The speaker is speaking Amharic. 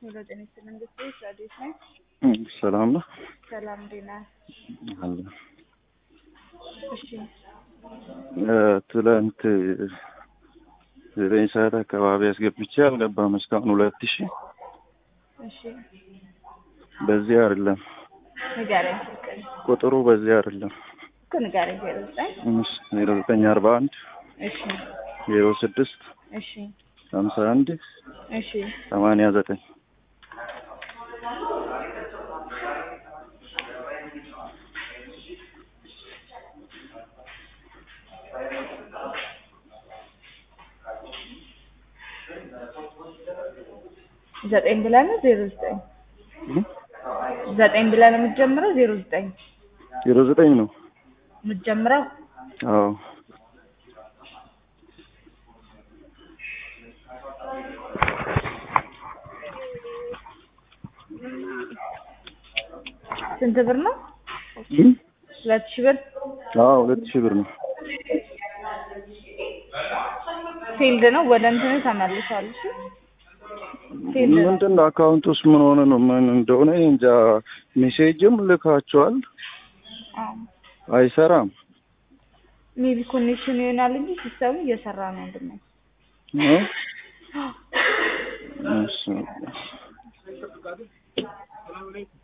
ሄሎ ጤና ይስጥልኝ እንግዲህ ረዴት ነኝ። ሰላም ነው ሰላም እንዴት ነህ? አለ እሺ ትላንት ዘጠኝ ሰዓት አካባቢ አስገብቼ አልገባም እስካሁን ሁለት ሺህ እሺ በዚህ አይደለም ንገረኝ ስልክህን ቁጥሩ በዚህ አይደለም እኮ ንገረኝ ዜሮ ዘጠኝ ዜሮ ዘጠኝ አርባ አንድ እሺ ዜሮ ስድስት እሺ ሀምሳ አንድ እሺ ሰማንያ ዘጠኝ ዘጠኝ ብለህ ነው ዜሮ ዘጠኝ ዘጠኝ ብለህ ነው የምትጀምረው ዜሮ ዘጠኝ ዜሮ ዘጠኝ ነው የምትጀምረው አዎ ስንት ብር ነው? ሁለት ሺህ ብር አዎ ሁለት ሺህ ብር ነው ፊልድ ነው ወደ እንትን ተመልሷል። እሺ ፊልድ ነው ምንድን ነው አካውንት ውስጥ ምን ሆነ ነው ምን እንደሆነ እኔ እንጃ ሜሴጅም ልካቸዋል አዎ አይሰራም ሜቢ ኮኔክሽን ይሆናል እንጂ ሲስተሙ እየሰራ ነው ወንድሜ። እ? እሺ